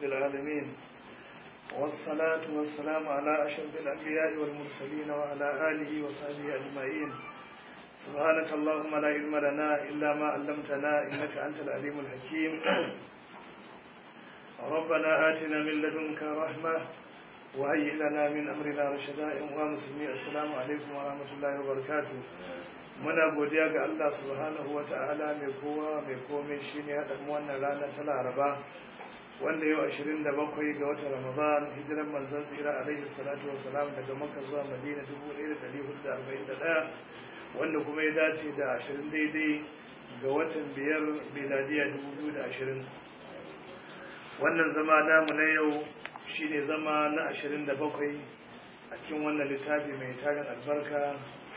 العالمين والصلاة والسلام على أشرف الأنبياء والمرسلين وعلى آله وصحبه أجمعين سبحانك اللهم لا علم لنا إلا ما علمتنا إنك أنت العليم الحكيم ربنا آتنا من لدنك رحمة وهيئ لنا من أمرنا رشدا ومسلمين السلام عليكم ورحمة الله وبركاته muna godiya ga Allah subhanahu wa ta'ala mai kowa mai komai shine ya ɗan wannan rana ta laraba wanda yau 27 ga watan ramadan hijiran manzon tsira alaihi salatu wa salam daga makka zuwa madina 1441 wanda kuma ya dace da 20 daidai ga watan biyar miladiya 2020 wannan zama namu na yau shine zama na 27 a cikin wannan littafi mai tarin albarka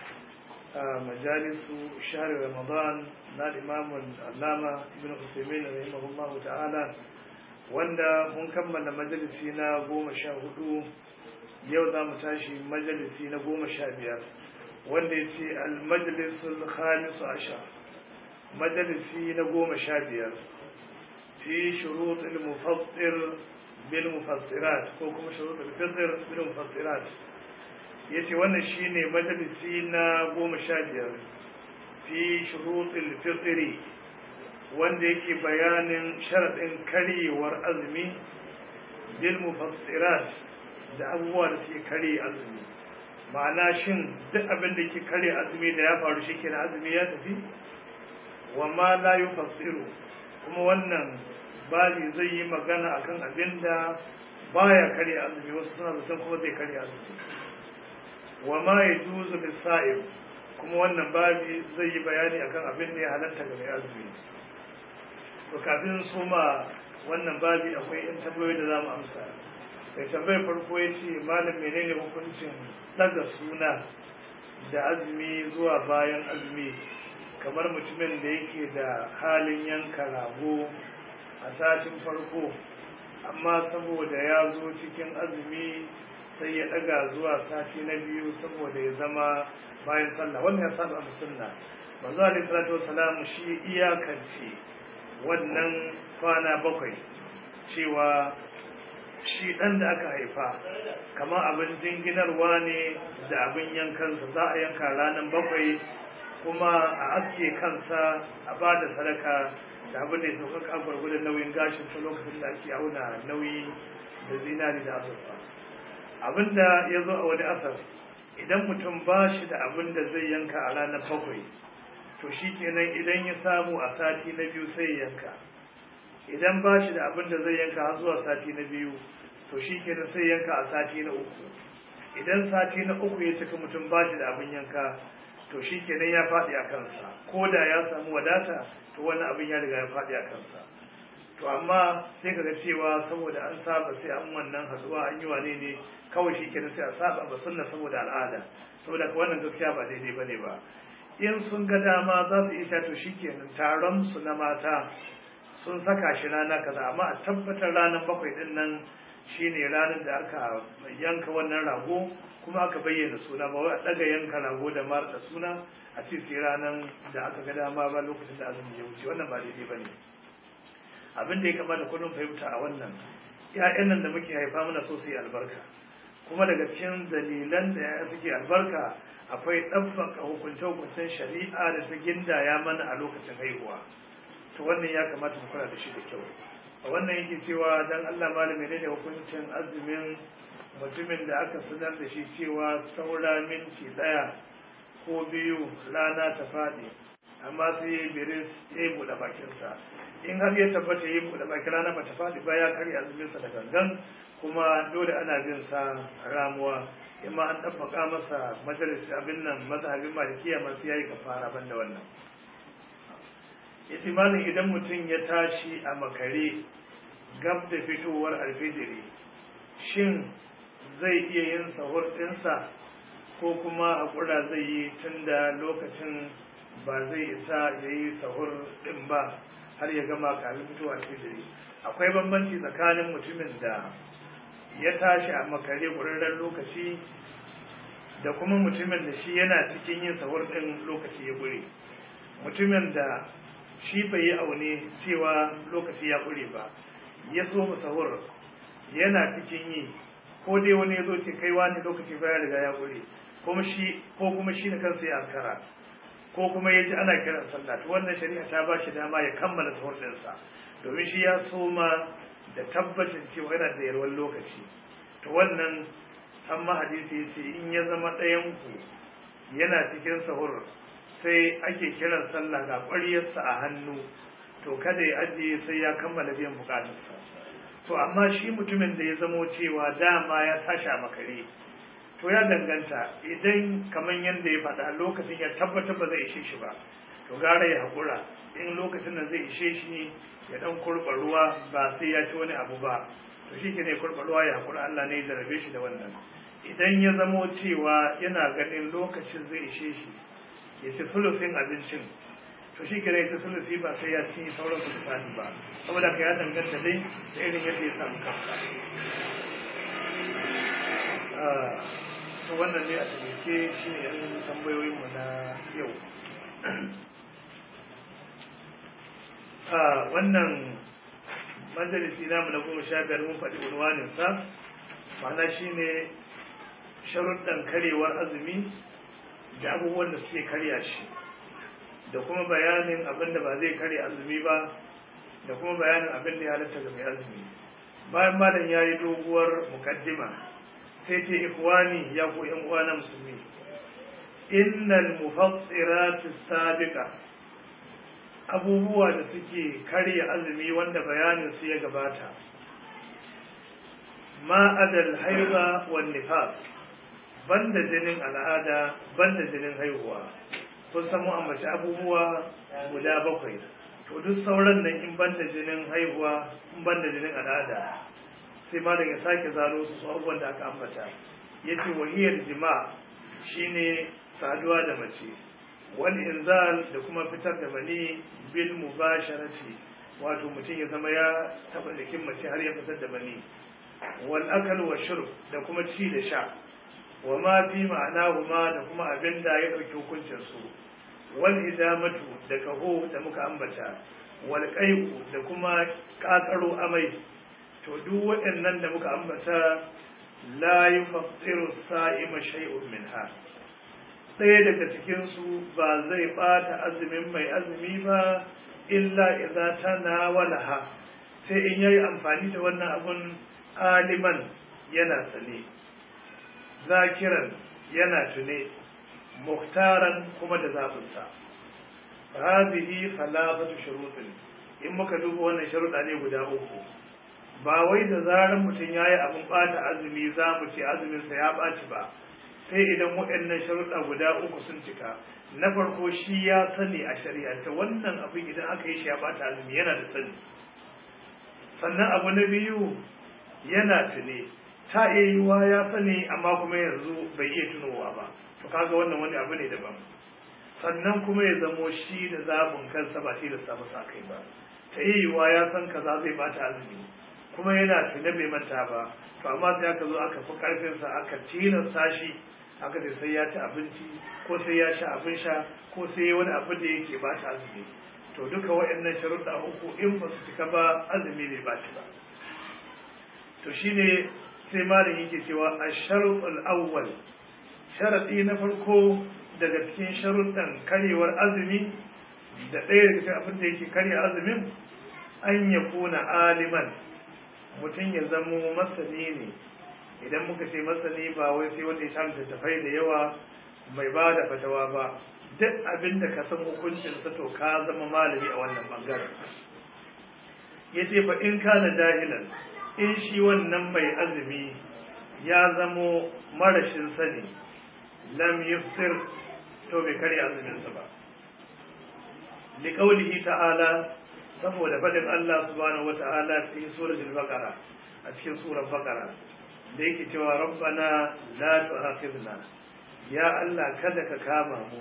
majalisu shahar ramadan na imamun allama ibn usaimin rahimahullahu ta'ala wanda mun kammala majalisi na goma sha hudu yau za mu tashi majalisi na goma sha biyar wanda ya ce almajalisul khamisu ashar majalisi na goma sha biyar fi shuruɗin mufassir bil mufassirat ko kuma shuruɗin fitr bil mufassirat ya ce wannan shi ne majalisi na goma sha biyar fi shuruɗin fitri wanda yake bayanin sharaɗin karyewar azumi bil mufassirat da abubuwa da suke karye azumi ma'ana shin duk abin da ke karye azumi da ya faru shi kenan azumi ya tafi wa ma la yufassiru kuma wannan babi zai yi magana akan abin da baya karye azumi wasu suna zaton kuma zai karye azumi wa ma ya juzu lissa'im kuma wannan babi zai yi bayani akan abin da ya halatta ga mai azumi to kafin su ma wannan babi akwai yan tambayoyi da za mu amsa mai tambayar farko ya ce malam menene hukuncin daga suna da azumi zuwa bayan azumi kamar mutumin da yake da halin yanka rago a satin farko amma saboda ya zo cikin azumi sai ya daga zuwa sati na biyu saboda ya zama bayan sallah wannan ya saba sunna manzo alaihi salatu wassalam shi iyakance wannan kwana bakwai cewa shi dan da aka haifa kamar abin jinginarwa ne da abin yankansa za a yanka ranar bakwai kuma a aske kansa a ba da sadaka da abin da ya sauƙaƙa gwargwadon nauyin gashin ta lokacin da ake auna nauyi da zinari da azurfa abinda ya zo a wani asar idan mutum ba shi da abin da zai yanka a ranar bakwai to shi kenan idan ya samu a sati na biyu sai ya yanka idan ba shi da abin da zai yanka har zuwa sati na biyu to shi kenan sai yanka a sati na uku idan sati na uku ya cika mutum ba shi da abin yanka to shi kenan ya faɗi a kansa ko da ya samu wadata to wani abin ya riga ya faɗi a kansa to amma sai kaga cewa saboda an saba sai an wannan hatsuwa an yi wane ne kawai shi kenan sai a saba ba sunna saboda al'ada saboda ka wannan gaskiya ba daidai bane ba in sun ga dama za su isa to shikenan taron su na mata sun saka shi rana kaza amma a tabbatar ranar bakwai din nan shine ranar da aka yanka wannan rago kuma aka bayyana suna ba wai a daga yanka rago da mar da suna a ce sai ranar da aka ga dama ba lokacin da azumi ya wuce wannan ba daidai bane abin da ya kamata kullum fahimta a wannan ‘ya'yan nan da muke haifa mana so su yi albarka kuma daga cikin dalilan da ya suke albarka akwai ɗabbaka hukunce-hukuncen shari'a da ta gindaya mana a lokacin haihuwa to wannan ya kamata mu kula da shi da kyau a wannan yake cewa dan Allah malami ne da hukuncin azumin mutumin da aka sanar da shi cewa saura minti ɗaya ko biyu rana ta faɗi amma sai ya biris ya yi buɗe bakinsa in har ya tabbata yi buɗe baki rana ba ta faɗi ba ya karya azuminsa da gangan kuma dole ana bin sa ramuwa imma an ɗabbaka masa majalis abin nan mazhabin malikiya masu yayi kafara ban da wannan yace malam idan mutum ya tashi a makare gab da fitowar alfijiri shin zai iya yin sahur ɗinsa ko kuma haƙura zai yi tun da lokacin ba zai isa ya yi sahur ɗin ba har ya gama kafin fitowa alfijiri akwai bambanci tsakanin mutumin da ya tashi a makare ƙurarren lokaci da kuma mutumin da shi yana cikin yin sahur ɗin lokaci ya ƙure mutumin da shi bai yi aune cewa lokaci ya ƙure ba ya so mu sahur yana cikin yi ko dai wani ya zo ce kai wani lokaci baya riga ya gure kuma shi ko kuma shi da kansa ya ankara ko kuma ya ji ana kiran sallah to wannan shari'a ta ba shi dama ya kammala sahur ɗinsa domin shi ya soma da tabbacin cewa yana da yarwar lokaci to wannan amma hadisi ya ce in ya zama ɗayan ku yana cikin sahur sai ake kiran sallah ga ƙwaryarsa a hannu to kada ya ajiye sai ya kammala biyan bukatarsa to amma shi mutumin da ya zamo cewa dama ya tashi a makare to ya danganta idan kamar yadda ya faɗa lokacin ya tabbatar ba zai ishe shi ba to gara ya haƙura in lokacin da zai ishe shi ya ɗan kurɓa ruwa ba sai ya ci wani abu ba to shi ke ne kurɓa ruwa ya haƙura Allah ne ya jarabe shi da wannan idan ya zamo cewa yana ganin lokacin zai ishe shi ya ci sulusin abincin to shi kira ita sulusi ba sai ya ci sauran su tsani ba saboda ka ya danganta dai da irin yadda ya samu kansa to wannan ne a tabbake shi ne yan tambayoyinmu na yau wannan majalisi namu na goma sha biyar mun faɗi unwaninsa ma'ana shi ne sharuɗan karyewar azumi da abubuwan da suke karya shi da kuma bayanin abin da ba zai karya azumi ba da kuma bayanin abin da ya halatta ga mai azumi bayan malam ya yi doguwar mukaddima sai ce ikhwani ya ku yan uwa na musulmi innal mufassirati sabiqa abubuwa da suke karya azumi wanda bayanin su ya gabata ma adal haiba wan nifas banda jinin al'ada banda jinin haihuwa kun samu ambaci abubuwa guda bakwai to duk sauran nan in banda jinin haihuwa in banda jinin al'ada sai malam ya sake zaro su abubuwan da aka ambata yace wahiyar jima shine saduwa da mace wal inzal da kuma fitar da mani bil mubasharati wato mutum ya zama ya taba jikin mace har ya fitar da mani wal akal wa shurb da kuma ci da sha wa ma fi ma'anahuma da kuma abin da ya ɗauki hukuncin su wal hidamatu da kaho da muka ambata wal qai'u da kuma kakaro amai to duk waɗannan da muka ambata la yufattiru sa'ima shay'un minha ɗaya daga cikin su ba zai bata azumin mai azumi ba illa idza tanawalaha sai in yayi amfani da wannan abun aliman yana sane zakiran yana tune muhtaran kuma da zaɓinsa hadhihi falafatu shurutin in muka duba wannan sharuɗa ne guda uku ba wai da zarar mutum ya yi abin ɓata azumi za mu ce azuminsa ya ɓaci ba sai idan waɗannan sharuɗa guda uku sun cika na farko shi ya sani a shari'anta wannan abin idan aka yi shi ya ɓata azumi yana da sani sannan abu na biyu yana tune ta iya yiwa ya sani amma kuma yanzu bai iya tunowa ba to kaga wannan wani abu ne daban sannan kuma ya zamo shi da zabin kansa ba tilasta masa kai ba ta iya yiwa ya san kaza zai bata azumi kuma yana tune bai manta ba to amma sai aka zo aka fi karfinsa aka tilasta shi aka ce sai ya ci abinci ko sai ya sha abin sha ko sai ya wani abu da yake bata azumi to duka waɗannan sharuɗa uku in ba su cika ba azumi bai baci ba to shine sai malam yake cewa a sharuɗul awwal sharaɗi na farko daga cikin sharuɗan karyewar azumi da ɗaya daga cikin abin da yake karya azumin an ya kuna aliman mutum ya zamo masani ne idan muka ce masani ba wai sai wanda ya sha littattafai da yawa mai ba da fatawa ba duk abin da ka san hukuncinsa to ka zama malami a wannan bangaren ya ce fa in kana jahilan in shi wannan mai azumi ya zamo marashin sani lam yufsir to bai karya azuminsa ba liƙaulihi ta'ala saboda faɗin Allah subhanahu wa ta'ala cikin suratul baqara a cikin surar baqara da yake cewa rabbana la tu'akhidna ya Allah kada ka kama mu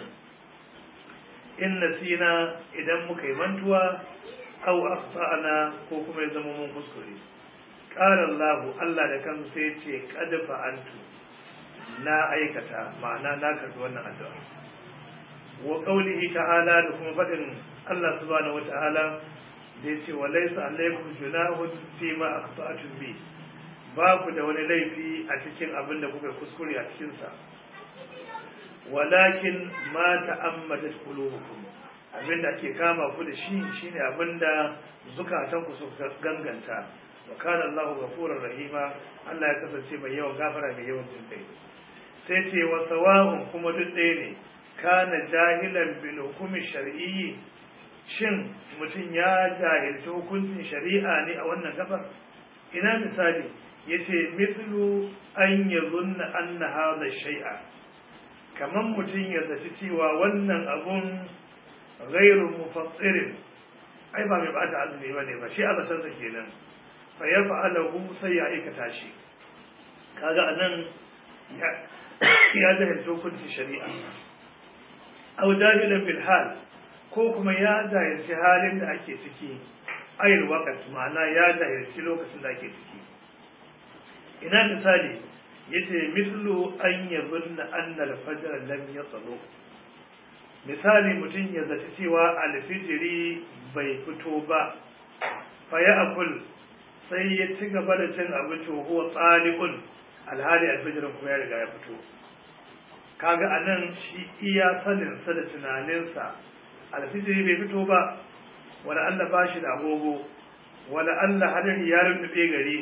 in nasina idan muka yi mantuwa aw akhtana ko kuma ya zama mun kuskure qala Allah Allah da kansa sai ce qad fa'altu na aikata ma'ana na karbi wannan addu'a wa qawlihi ta'ala da kuma fadin Allah subhanahu wata'ala da ya ce wa laisa alaikum junahun fi ma akhta'tum bi ba ku da wani laifi a cikin abin da kuka kuskure a cikin sa walakin ma ta'ammadat qulubukum abin da ake kama ku da shi shine abin da zukatan ku suka ganganta wa kana Allahu ghafurur rahima Allah ya kasance mai yawan gafara mai yawan jin kai sai ce wa sawa'un kuma duk ɗaya ne kana jahilan bil hukumi shar'iyyi shin mutum ya jahilci hukuncin shari'a ne a wannan gabar ina misali yace mithlu an yazunna anna hadha shay'a kaman mutum ya zaci cewa wannan abun ghairu mufassirin ai ba mai bata azumi bane ba shi azasan sa kenan fa yaf'aluhu sai ya aikata shi kaga anan ya ya jahilci hukuncin shari'a aw jahilan bil hal ko kuma ya jahilci halin da ake ciki ayil waqt ma'ana ya jahilci lokacin da ake ciki ina misali yace mislu an yadhunna anna al-fajr lam yatlu misali mutum ya zaci cewa alfijiri bai fito ba fa ya akul sai ya ci gaba da cin abinci huwa tsaliqun alhali alfijirin kuma ya riga ya fito kaga anan shi iya sanin sa da tunaninsa alfijiri bai fito ba wala Allah ba shi da agogo wala Allah hadari ya rubuce gari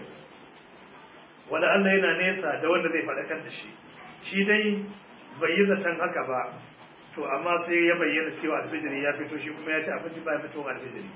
wala Allah yana nesa da wanda zai faɗakar da shi shi dai bai yi zaton haka ba to amma sai ya bayyana cewa alfijiri ya fito shi kuma ya ci abinci ba ya fito alfijiri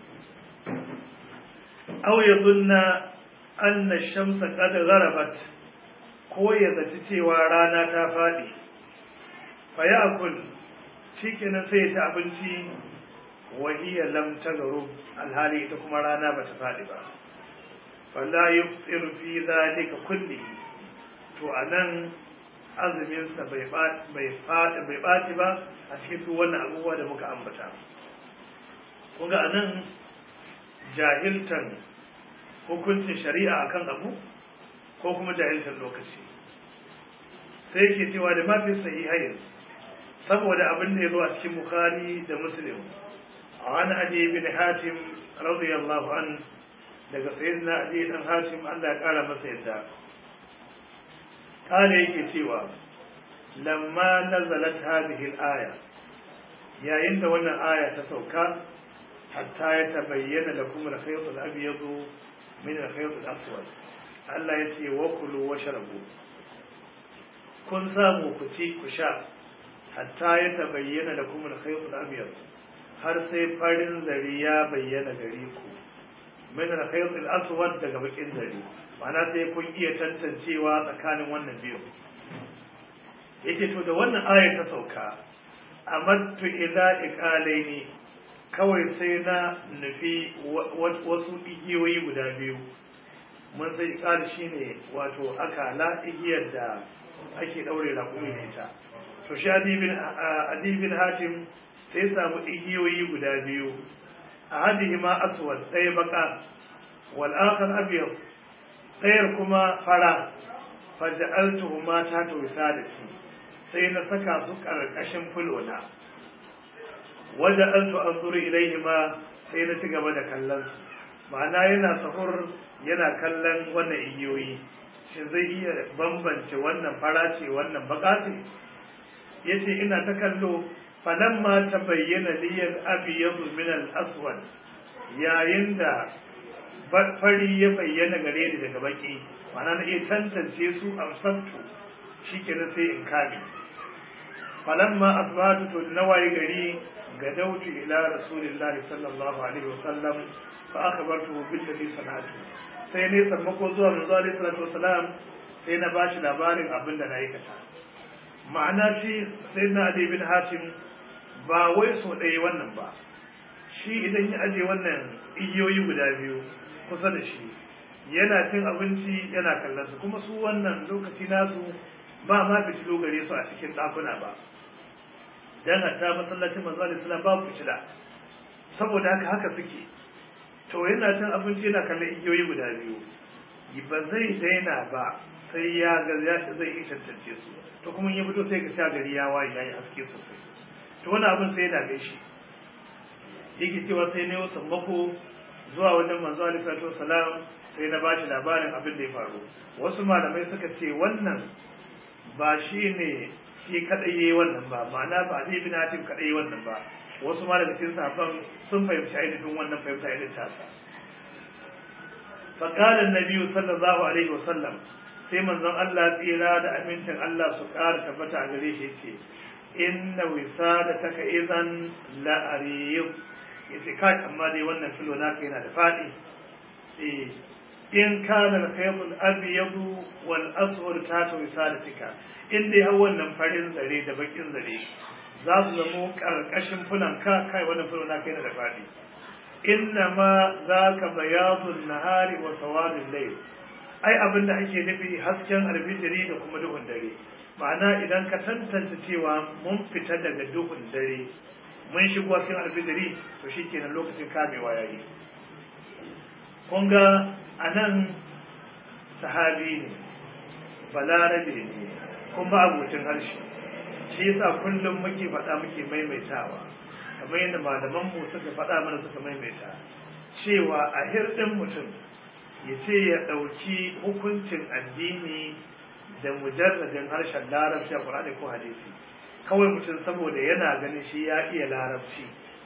aw yadunna anna shamsa qad gharabat ko ya zaci cewa rana ta faɗi fa ya'kul shikenan sai ya ci abinci wa hiya lam taghrub alhali ita kuma rana bata faɗi ba fala yufṭir fi dhalika kulli to anan azumin sa bai bai faɗi bai ɓaci ba a cikin duk wannan abubuwa da muka ambata kun ga anan jahiltan hukuncin shari'a akan abu ko kuma jahiltan lokaci sai yake cewa da mafi sahihain saboda abin da ya zo a cikin bukhari da muslim an adi bin hatim radiyallahu an daga sayyidina adi dan hatim Allah ya kara masa yadda kale yake cewa lamma nazalat hadhihi al-aya yayin da wannan aya ta sauka hatta ya tabayyana lakum al-khayt al-abyad min al-khayt al-aswad Allah ya ce wa kulu washrabu kun samu ku ci ku sha hatta ya tabayyana lakum al-khayt al-abyad har sai farin zari ya bayyana gare ku min al-khayt al-aswad daga bakin zari ma'ana sai kun iya tantancewa tsakanin wannan biyu yake to da wannan ayar ta sauka amattu ila iqalaini kawai sai na nufi wasu igiyoyi guda biyu mun sai iqal shine wato akala igiyar da ake daure raƙumi da ita to shi adibin adibin hatim sai samu igiyoyi guda biyu ahadihima aswad ɗaya baka wal akhar abyad ɗayar kuma fara faja'altuhuma ta tawsadati sai na saka su ƙarƙashin fulona waje an su an zuri ilaihi ma sai na ci gaba da kallon su ma'ana yana sahur yana kallon wannan igiyoyi shin zai iya bambance wannan fara ce wannan baka ce ya ce ina ta kallo falamma ta bayyana liyar abiyadu min al-aswad yayin da fari ya bayyana gare ni daga baki ma'ana na iya tantance su amsabtu shikenan sai in kame falamma asbahatu to na waye gari gadautu ila rasulillahi sallallahu alaihi wasallam fa akhbartuhu bil ladhi sanatu sai ne sammako zuwa manzo alaihi salatu wasalam sai na bashi labarin abin da na aikata ma'ana shi sayyidina ali bin hatim ba wai so ɗaya wannan ba shi idan ya aje wannan igiyoyi guda biyu kusa da shi yana cin abinci yana kallon su kuma su wannan lokaci nasu ba ma fitilo gare su a cikin ɗakuna ba dan hatta masallacin manzo alaihi salam babu fitila saboda haka haka suke to yana cin abinci yana kallon igiyoyi guda biyu ba zai daina ba sai ya ga zai iya tantance su to kuma ya fito sai ka sha gari ya waye yayi haske sosai to wani abin sai yana gaishe yake cewa sai ne wasan mako zuwa wajen manzo alaihi salatu wasalam sai na bashi labarin abin da ya faru wasu malamai suka ce wannan ba shi ne shi kadai yayi wannan ba ma'ana ba Ali bin Hatim kadai yayi wannan ba wasu ma daga cikin sahabban sun fahimci ainihin wannan fahimta irin tasa فقال النبي صلى الله عليه وسلم sai manzon Allah tsira da amincin Allah su ƙara tabbata a gare shi ce inna wisadataka idan la ariyub yace kai amma dai wannan filo naka yana da fadi eh in kana al-khayt al-abyad wal aswad ta wisadatika in dai har wannan farin zare da bakin zare za su zamo karkashin fulan ka kai wannan filo naka yana da fadi innama zaka bayadun nahari wa sawadul layl ai abin da ake nufi hasken alfijiri da kuma duhun dare ma'ana idan ka tantance cewa mun fita daga duhun dare mun shigo cikin alfijiri to shikenan lokacin kamewa yayi kun ga anan sahabi ne balarabe ne kuma abokin harshe shi yasa kullum muke faɗa muke maimaitawa kamar yadda malamanmu suka faɗa mana suka maimaita cewa a hirɗin mutum ya ce ya ɗauki hukuncin addini da mujarradin harshen larabci a ƙur'ani ko hadisi kawai mutum saboda yana ganin shi ya iya larabci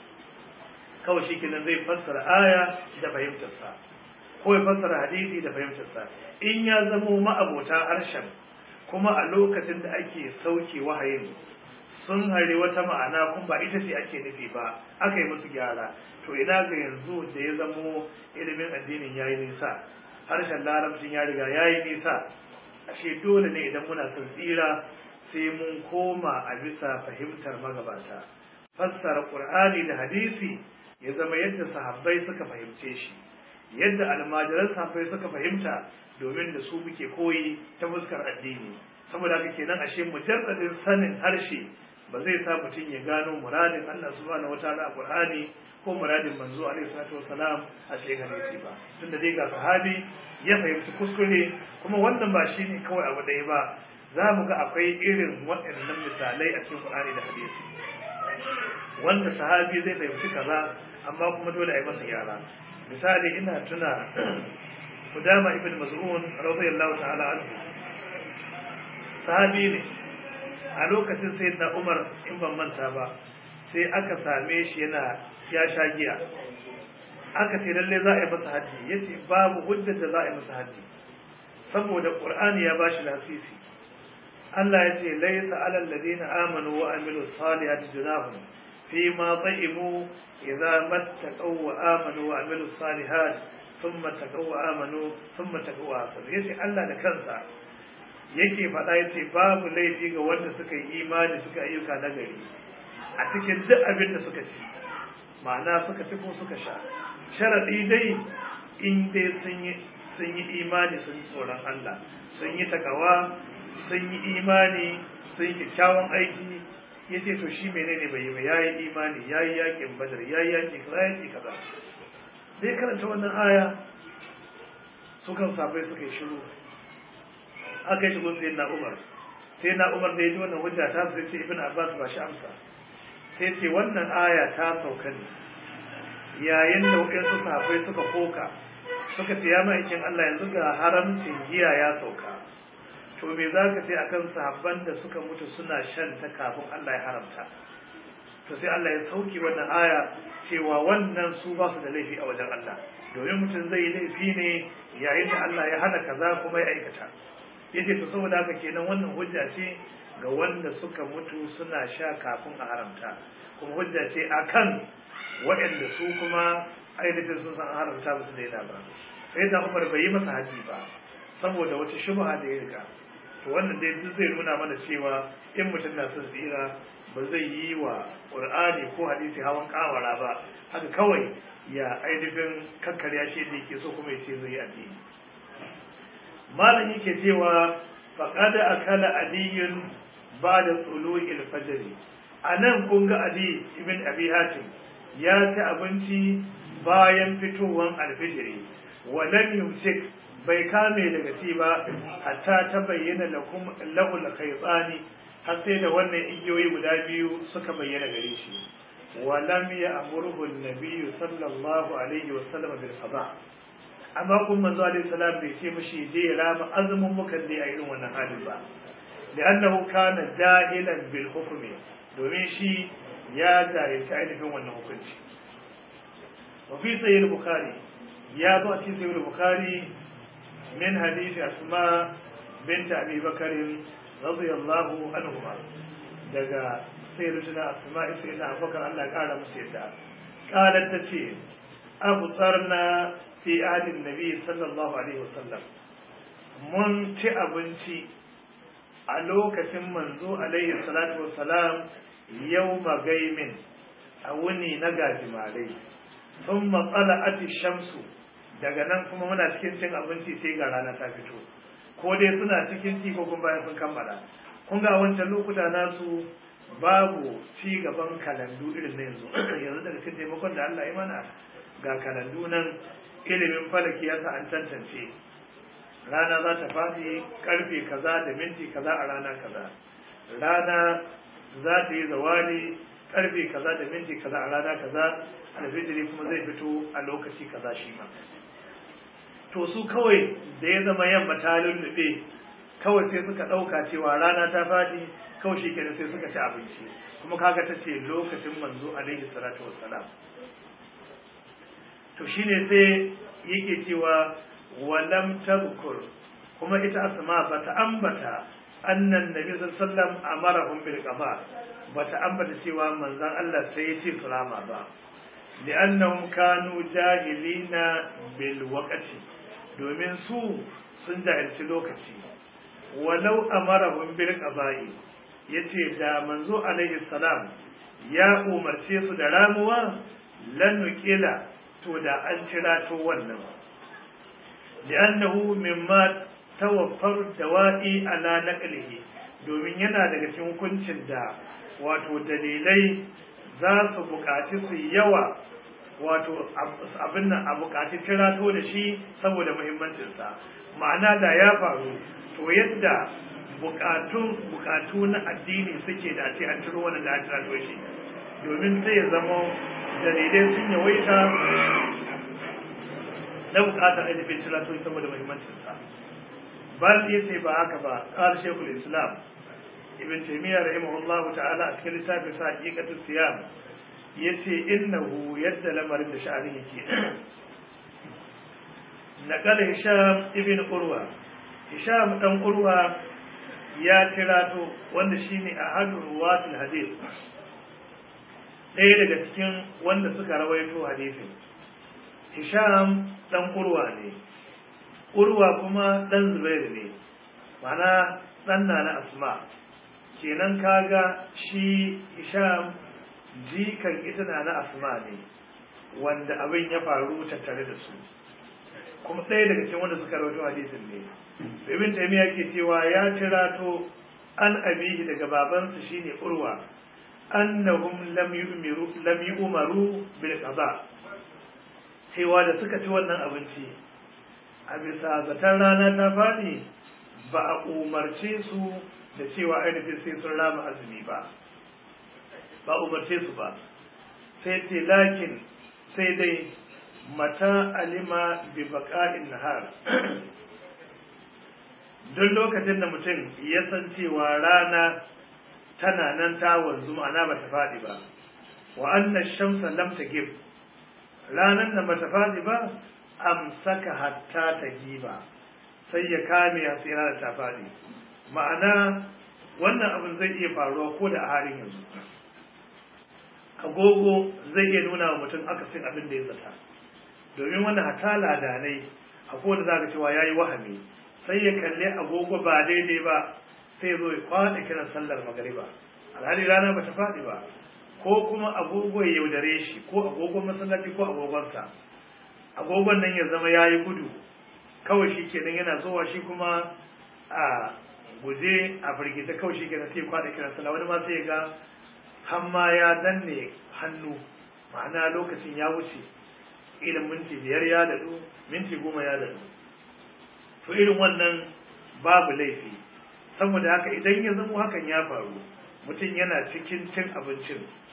kawai shi kenan zai fassara aya da fahimtarsa ko ya fassara hadisi da fahimtarsa in ya zamo ma'abota harshen kuma a lokacin da ake sauke wahayin sun hari wata ma'ana kuma ba ita ce ake nufi ba aka yi musu gyara to ina ga yanzu da ya zamo ilimin addinin yayi nisa harshen larabcin ya riga yayi nisa ashe dole ne idan muna son tsira sai mun koma a bisa fahimtar magabata fassara qur'ani da hadisi ya zama yadda sahabbai suka fahimce shi yadda almajiran sahabbai suka fahimta domin da su muke koyi ta fuskar addini saboda haka kenan ashe mujarradin sanin harshe ba zai sa mutum ya gano muradin Allah subhanahu wataala a Qur'ani ko muradin manzo alaihi salatu wasalam a cikin hadisi ba tunda dai ga sahabi ya fahimci kuskure kuma wannan ba shine kawai abu ɗaya ba za mu ga akwai irin waɗannan misalai a cikin Qur'ani da hadisi wanda sahabi zai fahimci kaza amma kuma dole a yi masa gyara misali ina tuna Kudama ibn Maz'un radiyallahu ta'ala anhu sahabi ne a lokacin sai na umar in ban manta ba sai aka same shi yana ya sha giya aka ce lalle za a yi masa haddi ya ce babu hujjar da za a yi masa haddi saboda ƙur'ani ya ba shi lasisi Allah ya ce laisa alal ladina amanu wa amilu salihati junahum fi ma ta'imu idza mattaqaw wa amanu wa amilu salihat thumma taqaw wa amanu thumma taqaw wa asar yace Allah da kansa yake faɗa ya ce babu laifi ga wanda suka yi imani suka ayyuka na gari a cikin duk abin da suka ci ma'ana suka ci ko suka sha sharaɗi dai in dai sun yi sun yi imani sun yi tsoron Allah sun yi takawa sun yi imani sun yi kyakkyawan aiki ya ce to shi menene bai yi ba ya yi imani ya yi yakin badar ya yi yakin kaza yaki kaza sai karanta wannan aya sukan sabai suka yi shiru aka yi shigo sai na umar sai na umar da ya ji wannan hujja ta sai ce ibn abbas ba shi amsa sai ce wannan aya ta sauka ne yayin da waɗansu sahabbai suka koka suka ce ya ma'aikin Allah yanzu ga haramcin giya ya sauka to me za ka ce akan sahabban da suka mutu suna shan ta kafin Allah ya haramta to sai Allah ya sauki wannan aya cewa wannan su ba su da laifi a wajen Allah domin mutum zai yi laifi ne yayin da Allah ya hana kaza kuma ya aikata yace to saboda haka kenan wannan hujja ce ga wanda suka mutu suna sha kafin a haramta kuma hujja ce akan waɗanda su kuma ainihin sun san haramta ba su daina ba sai da Umar bai yi masa haji ba saboda wata shubha da ya riga to wannan dai duk zai nuna mana cewa in mutum na son tsira ba zai yi wa Qur'ani ko hadisi hawan kawara ba haka kawai ya ainihin kakkarya shi da yake so kuma ya ce zai yi addini malam yake cewa faqad akala aliyun ba'da tulu'il fajr anan kun ga ali ibn abi hatim ya ci abinci bayan fitowar alfijiri wa lam yumsik bai kame daga ci ba hatta ta bayyana lakum lahul khaytani har sai da wannan igiyoyi guda biyu suka bayyana gare shi ولم يأمره النبي صلى الله عليه وسلم بالقضاء amma kun manzo alaihi salam bai ce mishi je rama azumin mukan dai a irin wannan halin ba li'annahu kana dahilan bil hukmi domin shi ya jahilci ainihin wannan hukunci wa fi sahih bukhari ya zo a cikin sahih bukhari min hadisi asma bint abi bakr radiyallahu anhuma daga sayyidina asma sayyidina abubakar Allah ya kara musu yadda qalat tace abu tsarna fi adin nabi sallallahu alaihi wasallam mun ci abinci a lokacin manzo alaihi salatu wassalam yau magaimin a wuni na gajimarai sun matsala ati shamsu daga nan kuma muna cikin cin abinci sai ga rana ta fito ko dai suna cikin ci ko kuma bayan sun kammala kun ga wancan lokuta nasu babu ci gaban kalandu irin na yanzu yanzu daga cikin taimakon da Allah ya mana ga kalandu nan ilimin falaki ya sa an tantance rana za ta faɗi karfe kaza da minti kaza a rana kaza rana za ta yi zawali karfe kaza da minti kaza a rana kaza alfijiri kuma zai fito a lokaci kaza shi ma to su kawai da ya zama yamma ta lullube kawai sai suka ɗauka cewa rana ta faɗi kawai shi kenan sai suka ci abinci kuma kaga ta ce lokacin manzo alaihi salatu wassalam to shine sai yake cewa walam tadhkur kuma ita asma bata ambata annan nabi sallallahu alaihi wasallam amarahum bil qada bata ambata cewa manzon Allah sai ya ce su rama ba li'annahum kanu jahilina bil waqti domin su sun jahilci lokaci walau amarahum bil qada'i yace da manzo alaihi salam ya umarce su da ramuwa lan nuqila to da an cira to wannan li'annahu mimma tawaffar dawa'i ala naqlihi domin yana daga cikin hukuncin da wato dalilai za su buƙaci su yawa wato abin nan a buƙaci cirato da shi saboda muhimmancinsa ma'ana da ya faru to yadda buƙatun buƙatu na addini suke da ce an ciro wannan da an cirato shi domin sai ya zama dalilai sun yawaita na buƙatar ainihin cirato saboda muhimmancinsa bal ya ce ba haka ba ƙar shekul islam ibn taymiya rahimahullahu ta'ala a cikin littafin sa haqiqatu siyam yace innahu yadda lamarin da sha'anin yake naqala hisham ibn urwa hisham dan urwa ya tirato wanda shine ahadu ruwatul hadith ɗaya daga cikin wanda suka rawaito hadisin hisham dan urwa ne urwa kuma dan zubair ne mana dan na asma kenan kaga shi isham jikan ita na na asma ne wanda abin ya faru tattare da su kuma ɗaya daga cikin wanda suka rawaito hadisin ne ibn taymiya ke cewa ya tirato an abihi daga babansa shine urwa annahum lam yu'miru lam yu'maru bil qada cewa da suka ci wannan abinci a bisa zaton rana ta faɗi ba a umarce su da cewa ainihin sai sun rama azumi ba ba umarce su ba sai ce lakin sai dai mata alima bi baka'in nahar duk lokacin da mutum ya san cewa rana tana nan ta wanzu ma'ana ba ta faɗi ba wa anna shamsa lam tagib ranan da ba ta faɗi ba amsaka hatta ta giba sai ya kame ya tsira da ta faɗi ma'ana wannan abin zai iya faruwa ko da a halin yanzu agogo zai iya nuna wa mutum akasin abin da ya zata domin wannan hata ladanai a kowane za ka cewa ya yi wahami sai ya kalli agogo ba daidai ba sai zo ya kwaɗa kiran sallar magariba alhali rana ba ta faɗi ba ko kuma agogo ya yaudare shi ko agogon masallaci ko agogonsa agogon nan ya zama ya yi gudu kawai shi kenan yana zuwa shi kuma a guje a firgita kawai shi kenan sai kwada kiran sallah wani ma sai ga hamma ya danne hannu ma'ana lokacin ya wuce irin minti biyar ya dadu minti goma ya dadu to irin wannan babu laifi saboda haka idan ya zamo hakan ya faru mutum yana cikin cin abincin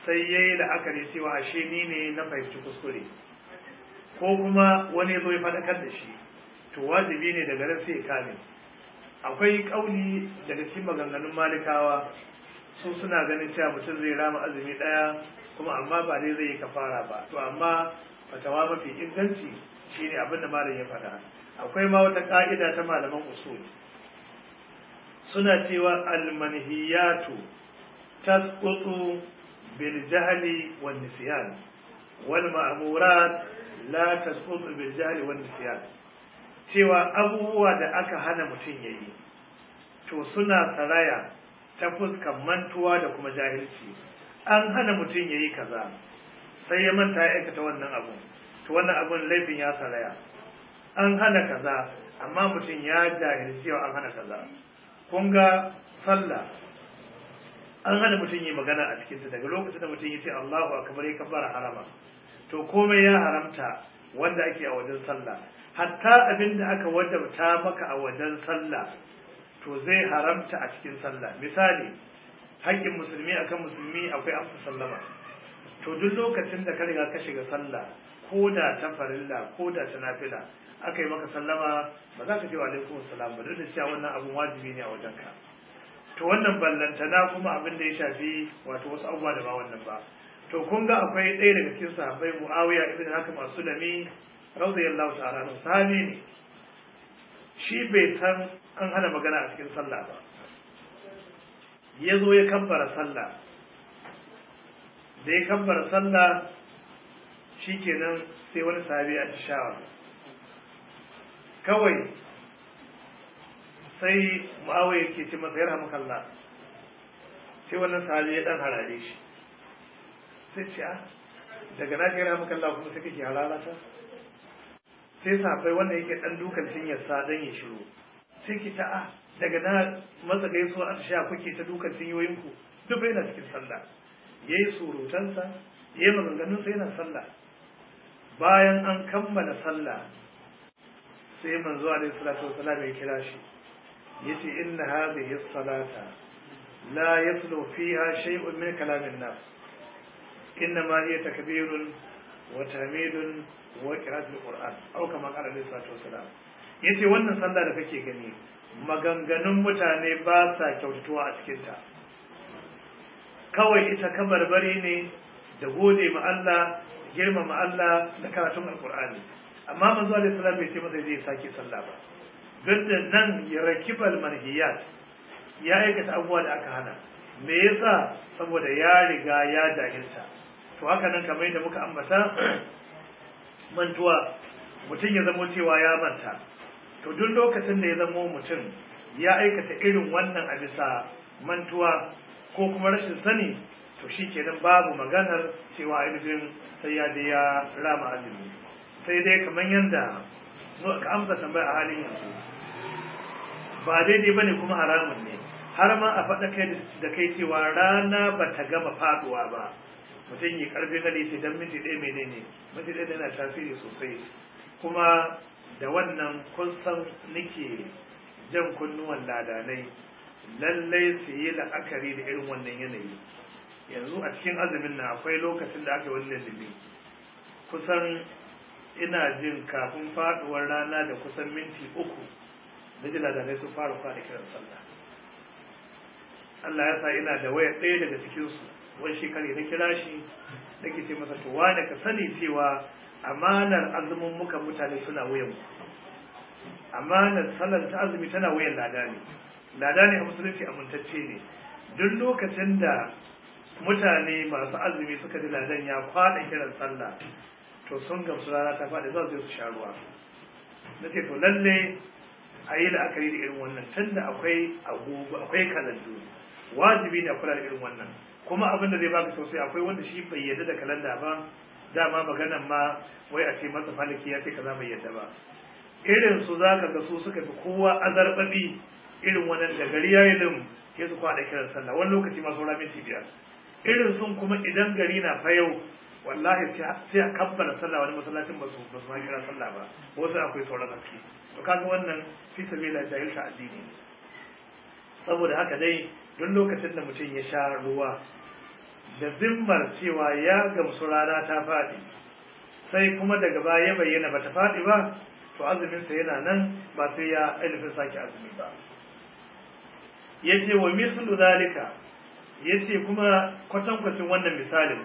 sai ya yi la'akari cewa ashe ni ne na fahimci kuskure ko kuma wani ya zo ya faɗakar da shi to wajibi ne daga nan sai ya kame akwai ƙauli daga cikin maganganun malikawa su suna ganin cewa mutum zai rama azumi ɗaya kuma amma ba dai zai yi kafara ba to amma fatawa mafi inganci shine abin da malam ya faɗa akwai ma wata ƙa'ida ta malaman usul suna cewa almanhiyatu tasqutu bil jahli wan nisyan wal ma'murat la tasqutu bil jahli wan nisyan cewa abubuwa da aka hana mutum yayi to suna saraya ta fuskan mantuwa da kuma jahilci an hana mutum yayi kaza sai ya manta ya aikata wannan abu to wannan abun laifin ya saraya an hana kaza amma mutum ya jahilci an hana kaza kun ga sallah an hana mutum yi magana a cikinta daga lokacin da mutum ya ce Allahu akbar ya kabbara harama to komai ya haramta wanda ake a wajen sallah hatta abin da aka wajabta maka a wajen sallah to zai haramta a cikin sallah misali haƙƙin musulmi akan musulmi akwai amsa sallama to duk lokacin da ka riga ka shiga sallah ko da ta farilla ko da ta nafila aka yi maka sallama ba za ka ce wa alaikum salam ba duk da cewa wannan abun wajibi ne a wajen ka to wannan ballantana kuma abin da ya shafi wato wasu abubuwa da ba wannan ba to kun ga akwai ɗaya daga cikin sahabbai muawiya ibn hakim as-sulami radiyallahu ta'ala anhu sahabi ne shi bai san an hana magana a cikin sallah ba ya zo ya kabbara sallah da ya kabbara sallah shikenan sai wani sahabi a shawara kawai sai mu'awai ke ce masa yarha makalla sai wannan sahabi ya dan harare shi sai ce a daga na ce yarha makalla kuma sai kake harara ta sai safai wanda yake dan dukan cinyar sa dan ya shiru sai ki ta a daga na matsa gaisuwa a sha kuke ta dukan cinyoyinku duk bai na cikin sallah yayi surutansa yayi maganganunsa yana sallah bayan an kammala sallah sai manzo alaihi salatu wasalam ya kira shi yace inna hadhihi as-salata la yaslu fiha shay'un min kalam an-nas inma hiya takbirun wa tahmidun wa qira'atul qur'an aw kama qala alaihi salatu wasalam yace wannan sallah da kake gani maganganun mutane ba sa kyautatuwa a cikin ta kawai ita kabarbari ne da gode ma Allah girmama Allah da karatun alqur'ani amma manzo alaihi salam bai ce masa zai sake sallah ba duk da nan ya rakibal manhiyat ya aikata abubuwa da aka hana me yasa saboda ya riga ya jahilta to haka nan kamar yadda muka ambata mantuwa mutum ya zamo cewa ya manta to duk lokacin da ya zamo mutum ya aikata irin wannan a bisa mantuwa ko kuma rashin sani to shi kenan babu maganar cewa ainihin sai ya je ya rama azumi sai dai kamar yadda ka amsa tambaya a halin yanzu ba daidai bane kuma haramun ne har ma a faɗa kai da kai cewa rana ba ta gama faduwa ba mutum yi karfin hali ce don minti ɗaya menene minti ɗaya yana tasiri sosai kuma da wannan kun san nake jan kunnuwan ladanai lallai su yi la'akari da irin wannan yanayi yanzu a cikin azumin na akwai lokacin da aka yi wani lallubi kusan ina jin kafin faduwar rana da kusan minti uku da ji ladanai su fara fara kiran sallah Allah ya sa ina da waya ɗaya daga cikinsu wani shekari na kira shi nake ce masa to wane ka sani cewa amanar azumin muka mutane suna wuyan amanar sallar ta azumi tana wuyan lada ne lada ne a musulunci amintacce ne duk lokacin da mutane masu azumi suka ji ladan ya kwaɗa kiran sallah to sun gamsu rana ta faɗi za su su sha ruwa na ce to lalle a yi la'akari da irin wannan tun da akwai agogo akwai kalandu wajibi ne a kula da irin wannan kuma abin da zai baka sosai akwai wanda shi bai yarda da kalanda ba dama maganan ma wai a ce masa falaki ya ce kaza bai yarda ba irin su za ka ga su suka fi kowa azarbabi irin wannan da gari ya yi lim ya su kwaɗa kiran sallah wani lokaci ma saura minti biyar irin sun kuma idan gari na fa yau wallahi sai a kabbala sallah wani masallacin basu basu ma kira sallah ba wasu akwai sauran haske to kaga wannan fi sabila jahilta addini saboda haka dai duk lokacin da mutum ya sha ruwa da zimmar cewa ya gamsu rana ta faɗi sai kuma daga baya ya bayyana bata faɗi ba to azuminsa yana nan ba sai ya ainihin sake azumi ba yace wa mislu zalika yace kuma kwatankwacin wannan misalin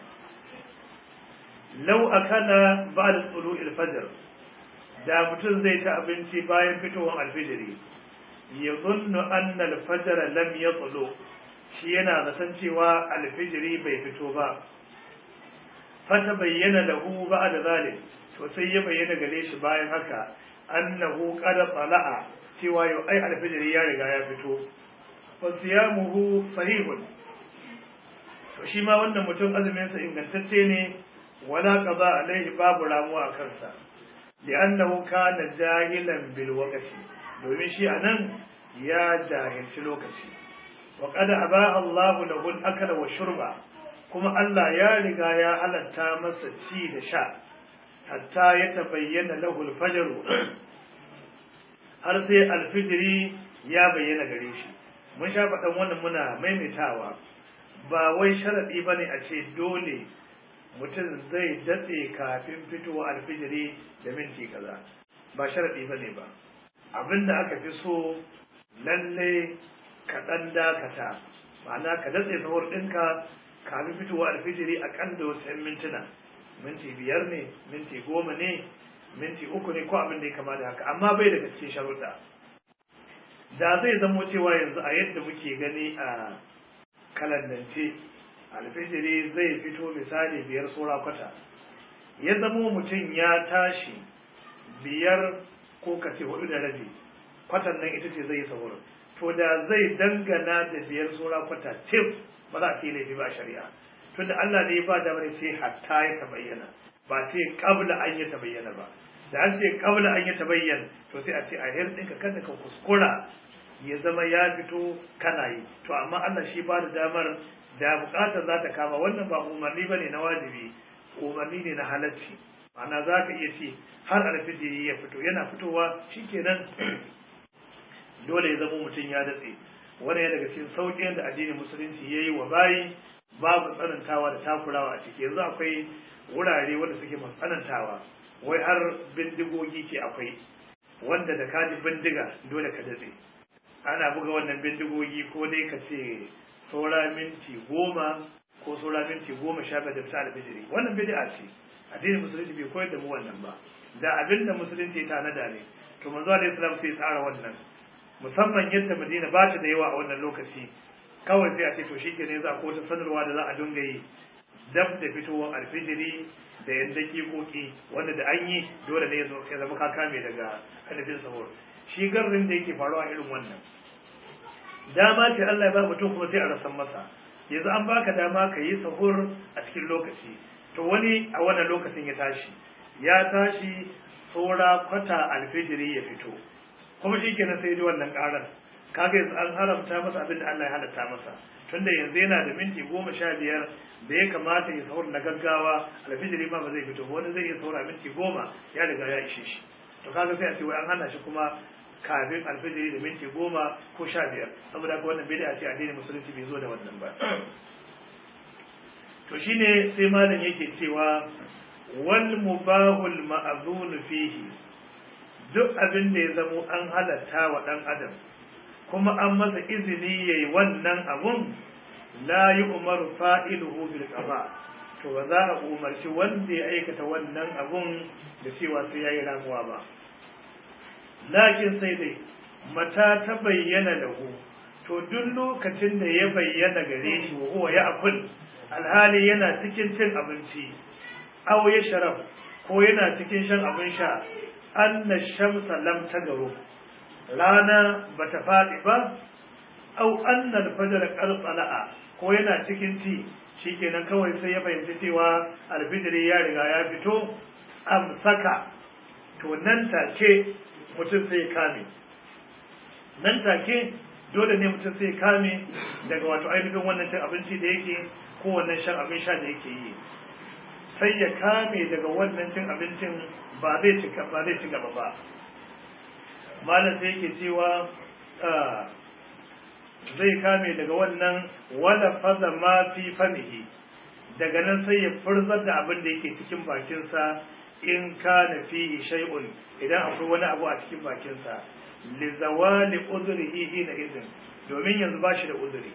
law akala ba'da tulu'il fajr da mutum zai ta abinci bayan fitowar alfijiri ya zunnu anna alfajr lam yatlu shi yana zaton cewa alfijiri bai fito ba fata bayyana lahu ba'da zalik to sai ya bayyana gare shi bayan haka annahu qad tala'a cewa yau ai alfijiri ya riga ya fito fa siyamuhu sahihun to shi ma wannan mutum azumin sa ingantacce ne wala qada alaihi babu ramuwa a kansa li'annahu kana jahilan bil waqti domin shi anan ya jahilci lokaci wa qad aba Allahu lahu al-akla wa shurba kuma Allah ya riga ya halatta masa ci da sha hatta ya tabayyana lahu al-fajr har sai alfijiri ya bayyana gare shi mun sha faɗan wannan muna maimaitawa ba wai sharaɗi ba ne a ce dole mutum zai datse kafin fitowa alfijiri da minti kaza ba sharaɗi ba ne ba abinda aka fi so lalle ka ɗan dakata ma'ana ka datse sahur ɗinka kafin fitowa alfijiri a kan da wasu 'yan mintuna minti biyar ne minti goma ne minti uku ne ko abin da ya kama da haka amma bai daga cikin sharuɗa da zai zamo cewa yanzu a yadda muke gani a kalandance alfijiri zai fito misali biyar tsora kwata ya zamo mutum ya tashi biyar ko kace hudu da rabi kwatan nan ita ce zai yi sahur to da zai dangana da biyar tsora kwata cif ba za a ce laifi ba shari'a tunda Allah ne ba da bane sai hatta ya tabayyana ba ce kabla an ya tabayyana ba da an ce kabla an ya tabayyana to sai a ce a hirɗinka kada ka kuskura ya zama ya fito kana yi to amma Allah shi ba da damar da bukatar za ta kama wannan ba umarni ba ne na wajibi umarni ne na halacci ma'ana za ka iya ce har alfijiri ya fito yana fitowa shikenan dole ya zama mutum ya datse wani ya daga cikin sauƙin da addinin musulunci ya yi wa bayi babu tsanantawa da takurawa a ciki yanzu akwai wurare wanda suke masu tsanantawa wai har bindigogi ke akwai wanda da kaji bindiga dole ka datse ana buga wannan bindigogi ko dai ka ce saura minti goma ko saura minti goma sha biyar da fita alfijiri wannan bid'a ce addinin musulunci bai koyar da mu wannan ba da abin da musulunci ya tanada ne to manzo alaihi salam sai ya tsara wannan musamman yadda madina ba ta da yawa a wannan lokaci kawai sai a ce to shikenan za ko ta sanarwa da za a dinga yi dab da fitowar alfijiri da yan dakikoki wanda da an yi dole ne ya zama ka kame daga ainihin sahur shi garrin da yake faruwa irin wannan dama ce Allah ya ba mutum kuma sai a rasan masa yanzu an baka dama ka yi sahur a cikin lokaci to wani a wannan lokacin ya tashi ya tashi saura kwata alfijiri ya fito kuma shi kenan sai ji wannan karar kaga yanzu an haramta masa abin da Allah ya halatta masa tunda yanzu yana da minti goma sha biyar da ya kamata ya sahur na gaggawa alfijiri ma ba zai fito wani zai iya saura minti goma ya riga ya ishe shi to kaga sai a ce wai an hana shi kuma kafin alfijiri da minti goma ko sha biyar saboda haka wannan bid'a ce addinin musulunci bai zo da wannan ba to shine sai malam yake cewa wal mubahul ma'zun fihi duk abin da ya zamo an halatta wa dan adam kuma an masa izini yayi wannan abun la yu'maru fa'iluhu bil qada to ba za a umarci wanda ya aikata wannan abun da cewa sai yayi ramuwa ba lakin sai dai mata ta bayyana lahu to duk lokacin da ya bayyana gare shi wa huwa ya'kul alhali yana cikin cin abinci aw ya sharab ko yana cikin shan abin sha anna shamsa lam tagaru rana bata faɗi ba aw anna al-fajr qad tala'a ko yana cikin ci shikenan kawai sai ya fahimci cewa alfijiri ya riga ya fito amsaka to nan take mutum sai kame nan take dole ne mutum sai kame daga wato ainihin wannan cin abinci da yake ko wannan shan abin sha da yake yi sai ya kame daga wannan cin abincin ba zai ci ba zai ci gaba ba malam sai yake cewa zai kame daga wannan wala faza ma fi famihi daga nan sai ya furzar da abin da yake cikin bakinsa in kana fihi shay'un idan akwai wani abu a cikin bakinsa li zawali uzrihi hina idin domin yanzu ba shi da uzuri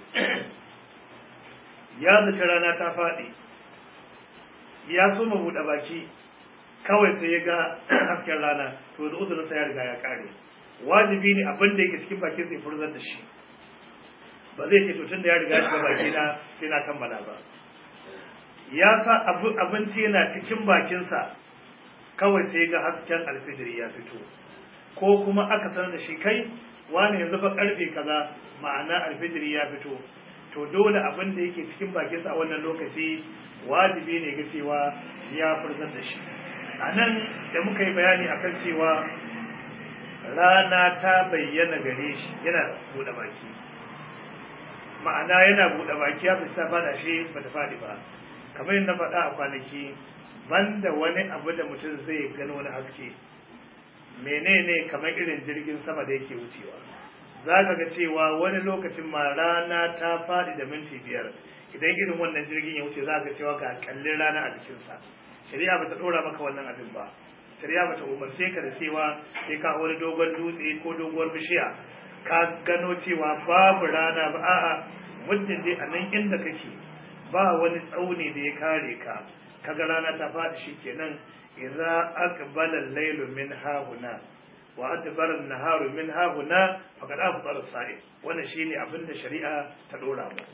ya zaci rana ta faɗi ya so mu buɗe baki kawai sai ya ga hasken rana to da uzurin sa ya riga ya kare wajibi ne abin da yake cikin bakin sai furzar da shi ba zai ce to tun da ya riga ya shiga baki na sai na kammala ba ya sa abinci yana cikin bakinsa kawai sai ga hasken alfijiri ya fito ko kuma aka sanar da shi kai wani yanzu fa karfe kaza ma'ana alfijiri ya fito to dole abin da yake cikin bakinsa a wannan lokaci wajibi ne ga cewa ya furzar da shi a nan da muka yi bayani akan cewa rana ta bayyana gare shi yana buɗe baki ma'ana yana buɗe baki ya fita fada shi ba ta faɗi ba kamar yadda faɗa a kwanaki banda wani abu da mutum zai gano wani haske menene kamar irin jirgin sama da yake wucewa za ka ga cewa wani lokacin ma rana ta faɗi da minti biyar idan irin wannan jirgin ya wuce za ka cewa ga kallin rana a jikinsa shari'a ba ta ɗora maka wannan abin ba shari'a ba ta umarce ka da cewa sai ka wani dogon dutse ko doguwar bishiya ka gano cewa babu rana ba a'a muddin dai a nan inda kake ba wani tsauni da ya kare ka kaga rana ta faɗi shikenan idza aqbala al-laylu min hahuna wa adbara an-naharu min hahuna faqad afṭara as-sa'im wannan shine abin da shari'a ta dora mu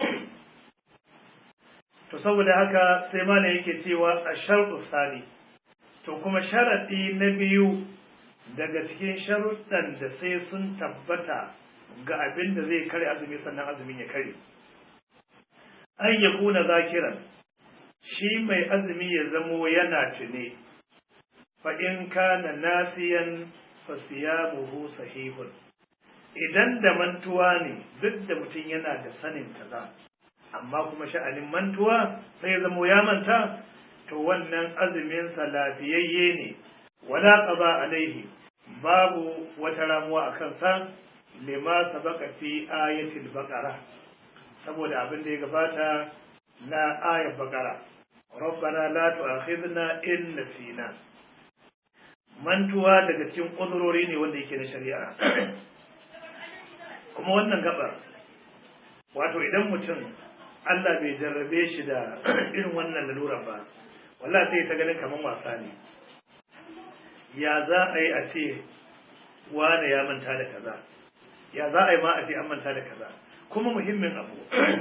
to saboda haka sai malam yake cewa ash-shartu sani to kuma sharadi na biyu daga cikin sharuɗan da sai sun tabbata ga abin da zai kare azumi sannan azumin ya kare an ya kuna zakiran shi mai azumi ya zamo yana tune fa in kana nasiyan fa siyamuhu sahihun idan da mantuwa ne duk da mutum yana da sanin kaza amma kuma sha'anin mantuwa sai ya zamo ya manta to wannan azumin sa lafiyayye ne wala qaba alaihi babu wata ramuwa a kansa lima sabaka fi ayatil baqara saboda abin da ya gabata na ayat baqara rabbana la tu'akhidna in nasina mantuwa daga cikin kudurori ne wanda yake na shari'a kuma wannan gabar wato idan mutum Allah bai jarrabe shi da irin wannan lalura ba wallahi sai ta ganin kaman wasa ne ya za a yi a ce wane ya manta da kaza ya za a yi ma a ce an manta da kaza kuma muhimmin abu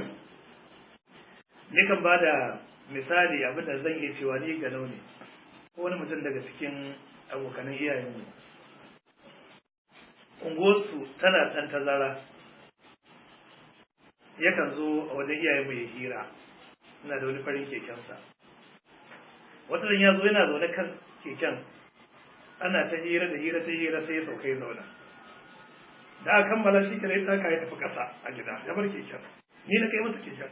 nikan ba da misali abin da zan iya cewa ni ga ne ko wani mutum daga cikin abokanan iyayenmu unguwarsu tana ɗan tazara yakan zo a wajen iyayenmu ya hira ina da wani farin kekensa wata ya zo yana zaune kan keken ana ta hira da hira ta hira sai ya sauka ya zauna da aka kammala shi kare ta ya tafi kasa a gida ya bar keken ni na kai masa keken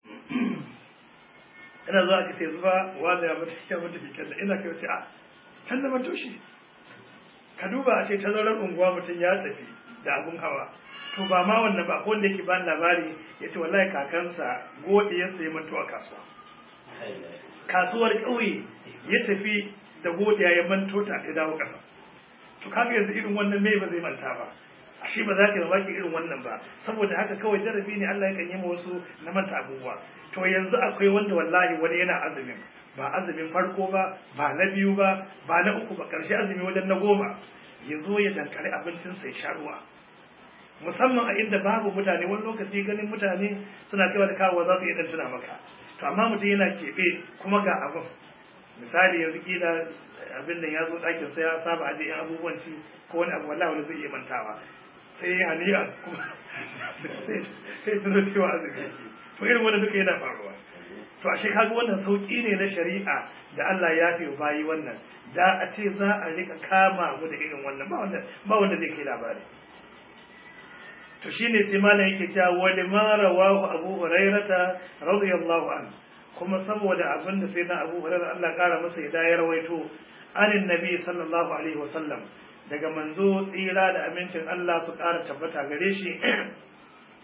ina zuwa aka ce zuba wanda ya mata keken mata keken da ina kai wace a can da manto shi ka duba a ce tazarar unguwa mutum ya tafi da abun hawa to ba ma wannan ba wanda yake ban labari ya ce wallahi kakansa gode ya sayi manto a kasuwa kasuwar ƙauye ya tafi da godiya ya manto ta ya dawo ƙasa to kaga yanzu irin wannan me ba zai manta ba ashe ba za ka yi mamaki irin wannan ba saboda haka kawai jarabi ne Allah ya yi ma wasu na manta abubuwa to yanzu akwai wanda wallahi wani yana azumin ba azumin farko ba ba na biyu ba ba na uku ba karshe azumi wajen na goma ya zo ya dankali abincin sai sha ruwa musamman a inda babu mutane wani lokaci ganin mutane suna kaiwa da kawo za su iya dan tuna maka to amma mutum yana keɓe kuma ga abin misali yanzu kila abin da ya zo ɗakin sai ya saba aje yan abubuwan ci ko wani abu wallahi wani zai iya mantawa sai ya haniya kuma sai tuno cewa azumi yake to irin wannan duka yana faruwa to ashe kaga wannan sauki ne na shari'a da Allah ya fi bayi wannan da a ce za a rika kama mu da irin wannan ba wanda ba wanda zai kai labari to shine sai malam yake cewa wa lima rawahu abu hurairata radiyallahu anhu kuma saboda abin da sai na abu hurairah Allah kara masa ya ya rawaito anin nabi sallallahu alaihi wasallam daga manzo tsira da amincin Allah su kara tabbata gare shi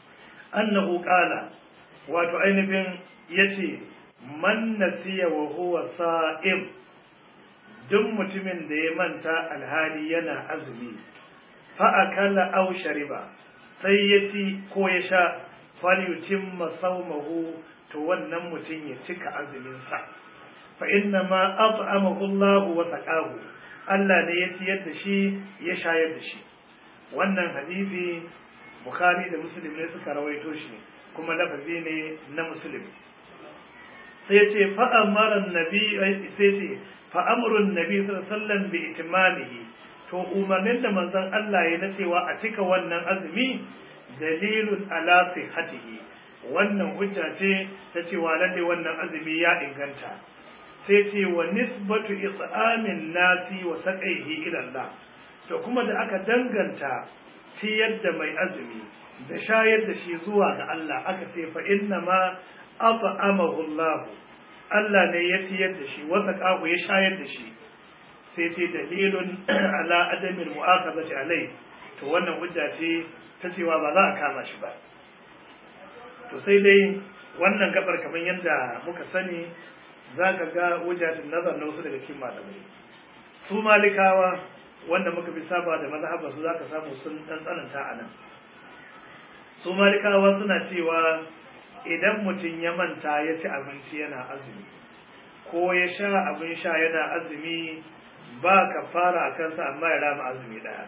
annahu qala wato ainihin yace man nasiya wa huwa sa'im duk mutumin da ya manta alhali yana azumi fa akala aw shariba sai ya ci ko ya sha falyutimma sawmahu to wannan mutum ya cika azumin sa fa inna ma at'amahu Allah wa saqahu Allah ne ya ciyar da shi ya shayar da shi wannan hadisi Bukhari da Muslim ne suka rawaito shi kuma lafazi ne na Muslim sai ce fa amara nabi sai ce fa amrun nabi sallallahu alaihi wasallam bi itimamihi to umarnin da manzon Allah ya na cewa a cika wannan azumi dalilun ala sihhatihi wannan hujja ce ta cewa lalle wannan azumi ya inganta sai ce wa nisbatu it'amin nasi wa saqaihi ila Allah to kuma da aka danganta ciyar da mai azumi da shayar da shi zuwa ga Allah aka ce fa inna ma at'amahu Allah Allah ne ya ciyar da shi wa saqahu ya shayar da shi sai ce dalilun ala adamin mu'akhadati alai to wannan hujja ce ta cewa ba za a kama shi ba to sai dai wannan gabar kamar yadda muka sani za ka ga wujatin nazar na wasu daga cikin malamai su malikawa wanda muka fi saba da mazhabar su za ka samu sun dan tsananta a nan su malikawa suna cewa idan mutum ya manta ya ci abinci yana azumi ko ya sha abin sha yana azumi ba ka fara a kansa amma ya rama azumi ɗaya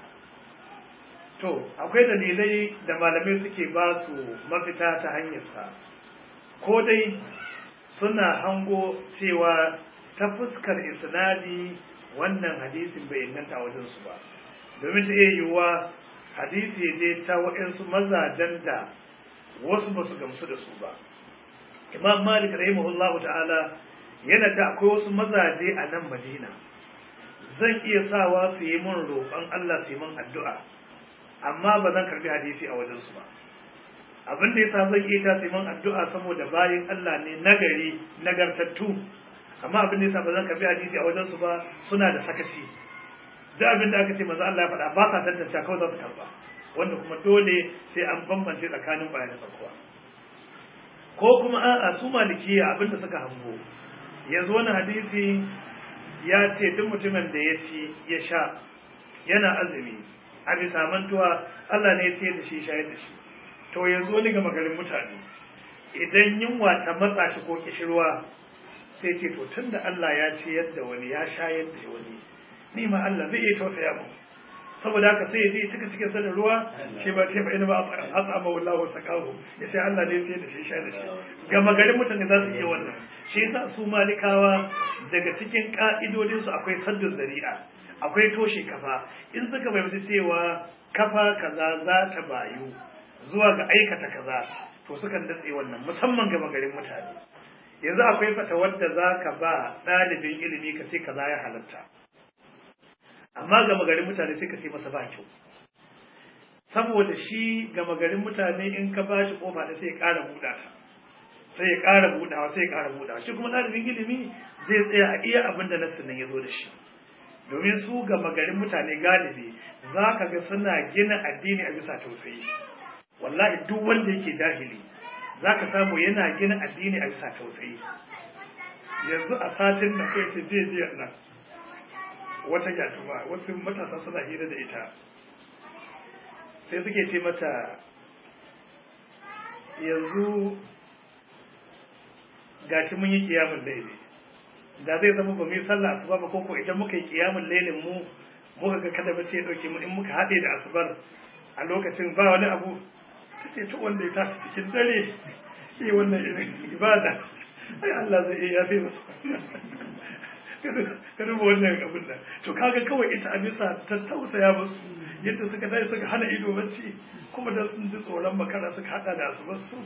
to akwai dalilai da malamai suke ba su mafita ta hanyarsa ko dai suna hango cewa ta fuskar isnadi wannan hadisin bai inganta wajensu ba domin ta iya yiwuwa hadisi ne ta waɗansu mazajen da wasu ba su gamsu da su ba imam malik rahimahullah ta'ala yana ta akwai wasu mazaje a nan madina zan iya sawa su yi min roƙon allah su yi min addu'a amma ba zan karbi hadisi a wajensu ba abin da yasa zan iya ta min addu'a saboda bayan Allah ne nagari nagartattu amma abin da yasa ba zan karbi hadisi a wajensu ba suna da sakaci da abin da aka ce manzo Allah ya faɗa ba sa tantance kawai za su karba wanda kuma dole sai an bambance tsakanin bayan da tsakuwa ko kuma a'a su malikiya abin da suka hango yanzu wani hadisi ya ce duk mutumin da ya ci ya sha yana azumi a bisa mantuwa Allah ne ya ce da shi shayar da shi to yanzu wani ga magarin mutane idan yunwa ta matsa shi ko kishirwa sai ce to tunda Allah ya ce yadda wani ya shayar da wani ni ma Allah zai iya tausaya mu saboda haka sai ya je cika cikin sanin ruwa shi ba ce ba ina ba asama wallahu sakahu ya sai Allah ne sai da shi shayar da shi ga magarin mutane za su iya wannan shi yasa su malikawa daga cikin ka'idodin su akwai saddun zari'a akwai toshe kafa in suka fahimci cewa kafa kaza za ta bayu zuwa ga aikata kaza to sukan datse wannan musamman ga magarin mutane yanzu akwai fatawar da za ka ba ɗalibin ilimi ka ce kaza ya halatta amma ga magarin mutane sai ka ce masa ba kyau saboda shi ga magarin mutane in ka ba shi kofa da sai ya ƙara buɗa ta sai ya ƙara buɗawa sai ya ƙara buɗawa shi kuma ɗalibin ilimi zai tsaya a iya abin da nassin nan ya zo da shi domin su ga magarin mutane galibi za ka ga suna gina addini a bisa tausayi wallahi duk wanda yake jahili za ka samu yana gina addini a bisa tausayi yanzu a satin da kai ce jiya jiya nan wata yatuma wasu matasa suna hira da ita sai suke ce mata yanzu gashi mun yi kiyamun laili da zai zama ba mu yi sallah asuba ba koko idan muka yi kiyamun lailin mu muka ga kada bace ya dauke mu in muka haɗe da asubar a lokacin ba wani abu ta ce to wanda ya tashi cikin dare yi wannan irin ibada ai Allah zai iya yafe masa ka duba wannan abin da to kaga kawai ita a bisa ta tausaya musu yadda suka tashi suka hana ido bacci kuma da sun ji tsoron makara suka hada da asubar su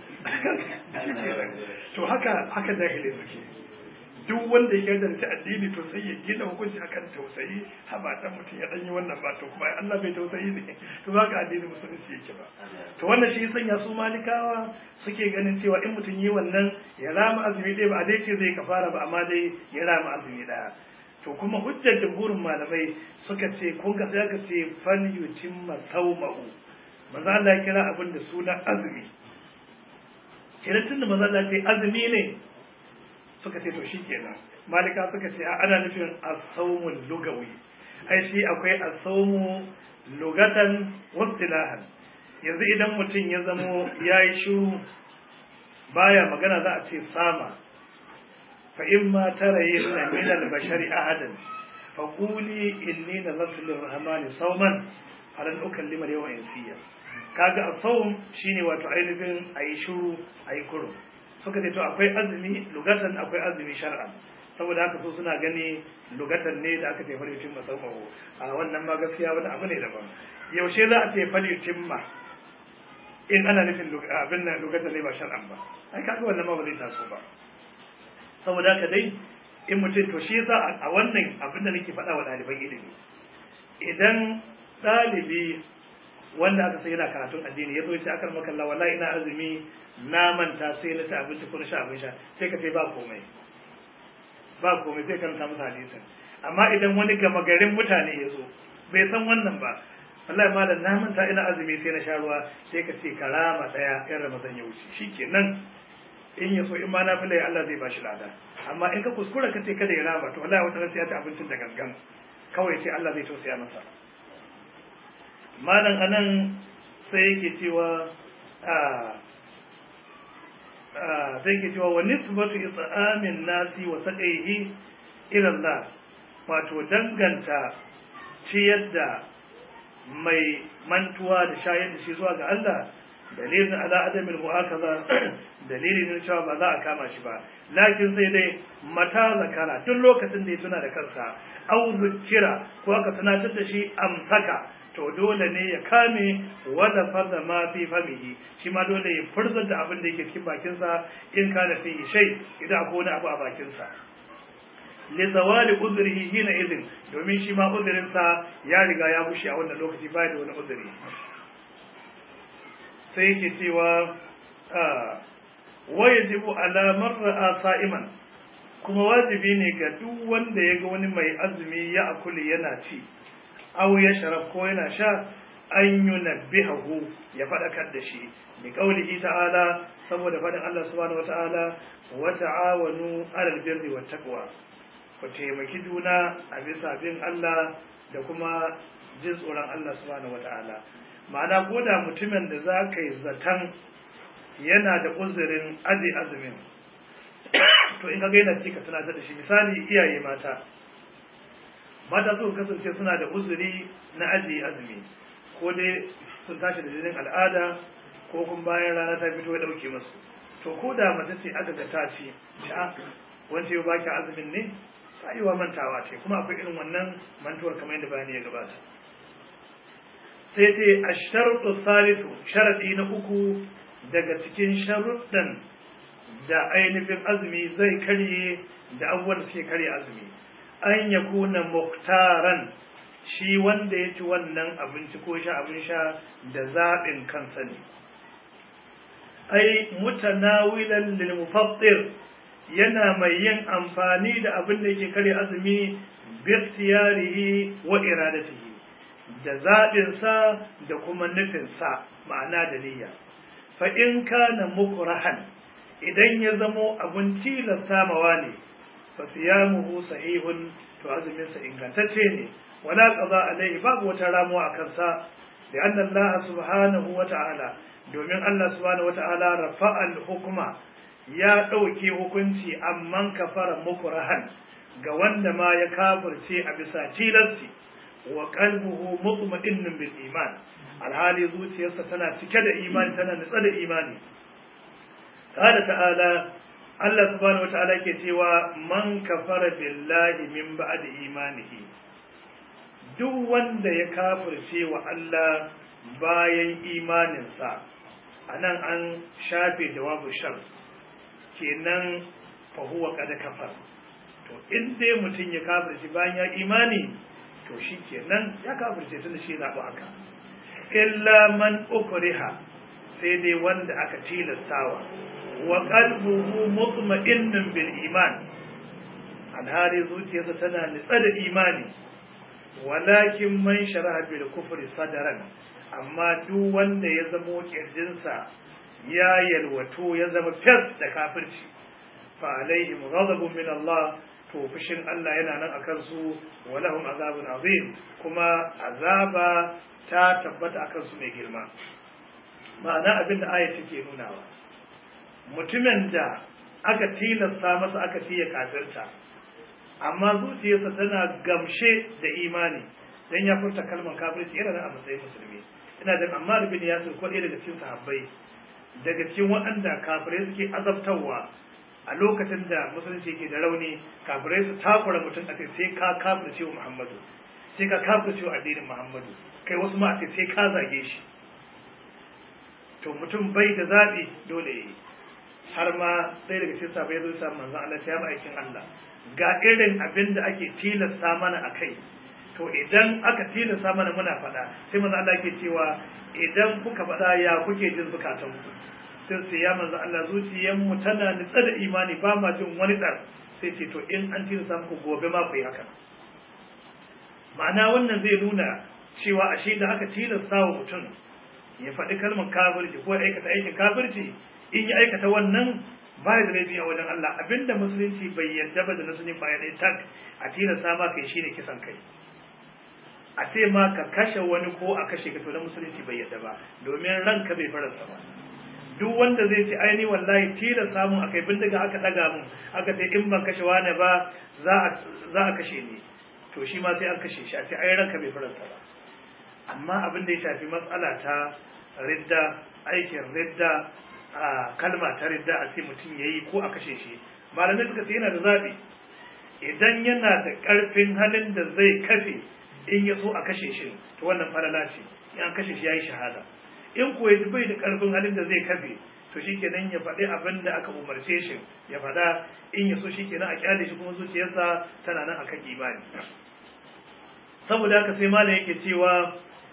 to haka haka jahilai suke duk wanda ya yarda addini to sai ya gina hukunci akan tausayi haba dan mutum ya dan yi wannan ba to kuma Allah bai tausayi ne to ba ka addini musulunci yake ba to wannan shi sanya su malikawa suke ganin cewa in mutum yi wannan ya rama azumi ɗaya ba a dai ce zai kafara ba amma dai ya rama azumi ɗaya to kuma hujjar jumhurin malamai suka ce kun ga sai aka ce fal yutimma sawmahu manzo Allah ya kira abin da suna azumi kenan tunda manzo Allah ya ce azumi ne suka ce to shikenan malika suka ce ana nufin as-sawmul lugawi ai shi akwai as-sawmu lugatan wa istilahan yanzu idan mutum ya zamo yayi shiru baya magana za a ce sama fa imma tarayna min al-bashari ahadan fa quli inni nazartu lir-rahmani sawman falan ukallima al-yawma insiya kaga as-sawm shine wato ainihin ayi shiru ayi kuro suka ce to akwai azumi lugatan akwai azumi shar'an saboda haka so suna gani lugatan ne da aka ce falitin masaumahu a wannan ma gaskiya wani abu ne daban yaushe za a ce falitin ma in ana nufin abin nan lugatan ne ba shar'an ba ai kaga wannan ma ba zai taso ba saboda haka dai in mutum to shi yasa a wannan abin da nake faɗa wa ɗaliban ilimi idan ɗalibi wanda aka sai yana karatun addini ya zo ya ce akar makalla wallahi ina azumi na manta sai na ci abinci ko na sha abin sha sai ka ce ba komai ba komai sai karanta musu hadisin amma idan wani gama garin mutane ya zo bai san wannan ba wallahi malam na manta ina azumi sai na sha ruwa sai ka ce karama daya yan ramadan ya wuce shikenan in ya so in ma na fila Allah zai bashi lada amma in ka kuskura ka ce kada ya rama to wallahi wata ran sai ya ci abincin da gangan kawai sai Allah zai tausaya masa malam anan sai yake cewa sai yake cewa wa nisbatu it'amin nasi wa saqaihi ila Allah wato danganta ciyar da mai mantuwa da shayar da shi zuwa ga Allah dalilin ala adamin mu'akaza dalilin ne cewa ba za a kama shi ba lakin sai dai mata zakara duk lokacin da ya tuna da kansa au zikira ko aka tunatar da shi amsaka to dole ne ya kame wada farda ma fi famihi shi ma dole ya furzar da abin da yake cikin bakinsa in kana fi shay idan akwai wani abu a bakinsa li zawali udrihi hina idin domin shi ma uzurinsa ya riga ya bushe a wannan lokaci baya da wani uzuri sai yake cewa wajibu ala man ra'a sa'iman kuma wajibi ne ga duk wanda ya ga wani mai azumi ya akuli yana ci aw ya sharab ko yana sha an yunabbihahu ya fadakar da shi bi qaulihi ta'ala saboda fadin Allah subhanahu wata'ala wa ta'awanu 'alal birri wat taqwa ku taimaki juna a bisa bin Allah da kuma jin tsoron Allah subhanahu wata'ala ma'ana ko da mutumin da za ka yi zaton yana da uzurin aji azumin to in ka ga yana ci ka tunatar da shi misali iyaye mata mata su kasance suna da uzuri na ajiye azumi ko dai sun tashi da jinin al'ada ko kuma bayan rana ta fito ya dauke musu to ko da mace ce aka ga ta ci ta wanda ya baki azumin ne ta yi wa mantawa ce kuma akwai irin wannan mantuwar kamar yadda bayani ya gabata sai ce a sharuɗu salisu sharaɗi na uku daga cikin sharuɗan da ainihin azumi zai karye da abubuwan da suke karye azumi an ya kuna muktaran shi wanda ya ci wannan abinci ko sha abin sha da zaɓin kansa ne ai mutanawilan lil mufattir yana mai yin amfani da abin da yake kare azumi bi ikhtiyarihi wa iradatihi da zaɓinsa da kuma nufinsa ma'ana da niyya fa in kana mukrahan idan ya zamo abin tilasta mawa ne fa siyamuhu sahihun to azumin sa ingantacce ne wala qada alaihi babu wata ramuwa a kansa da anna Allah subhanahu wa ta'ala domin Allah subhanahu wa ta'ala rafa'a al-hukma ya ɗauke hukunci amman kafara mukrahan ga wanda ma ya kafirce a bisa tilasti wa qalbuhu mutma'innun bil iman alhali zuciyarsa tana cike da imani tana nutsa da imani qala ta'ala Allah subhanahu wataala ke cewa man kafara billahi min ba'di imanihi duk wanda ya kafirce wa Allah bayan imaninsa anan an shafe jawabu shar kenan fa huwa qad kafar to in dai mutum ya kafirce bayan ya imani to shi kenan ya kafirce tun da shi zaɓi haka illa man ukriha sai dai wanda aka tilastawa wa qalbuhu mutma'innun bil iman alhali zuciyarsa tana nitsa da imani walakin man sharaha bil kufri sadaran amma duk wanda ya zamo kirjinsa ya yalwato ya zama fes da kafirci fa alaihim ghadabun min Allah to fushin Allah yana nan akan su wa lahum azabun azim kuma azaba ta tabbata akan su mai girma ma'ana abinda aya take nunawa mutumin da aka tilasta masa aka tiya kafirta amma zuciyarsa tana gamshe da imani dan ya furta kalmar kafirci yana nan a matsayin musulmi ina da amma bin yasir ko ɗaya daga cikin sahabbai daga cikin waɗanda kafirai suke azabtarwa a lokacin da musulunci ke da rauni kafirai su takura mutum a sai ka kafirce wa muhammadu sai ka kafirce wa addinin muhammadu kai wasu ma a sai ka zage shi to mutum bai da zaɓi dole ya yi har ma ɗaya daga cikin sahabbai ya zo sa manzon Allah ya aikin Allah ga irin abin da ake tilasta mana a kai to idan aka tilasta mana muna faɗa sai manzo Allah ke cewa idan kuka faɗa ya kuke jin zukatan ku sai sai ya manzo Allah zuciyar mu tana nitsa da imani ba ma jin wani dar sai ce to in an tilasta muku gobe ma ku yi haka ma'ana wannan zai nuna cewa ashe da aka tilasta wa mutum ya faɗi kalmar kafirci ko aikata aikin kafirci in ya aikata wannan baya da laifi a wajen Allah abinda musulunci bai yarda ba da na sunin baya ɗaya tak a tilasta ma kai shine kisan kai a ce ma ka kashe wani ko a kashe ka to na musulunci bai yarda ba domin ranka bai farasa ba duk wanda zai ce aini wallahi tilasta mun akai bindiga aka daga mun aka ce in ban kashe wani ba za a za a kashe ni to shi ma sai an kashe shi a ce ai ranka bai farasa ba amma abin da ya shafi matsala ta ridda aikin ridda a kalma ta ridda a ce mutum ya yi ko a kashe shi malamai suka ce yana da zaɓi idan yana da ƙarfin halin da zai kafe in ya so a kashe shi to wannan falala ce in an kashe shi ya yi shahada in kuwa ya bai da ƙarfin halin da zai kafe to shi kenan ya faɗi abin da aka umarce shi ya faɗa in ya so shi kenan a kyale shi kuma zuciyarsa tana nan akan imani saboda haka sai malam yake cewa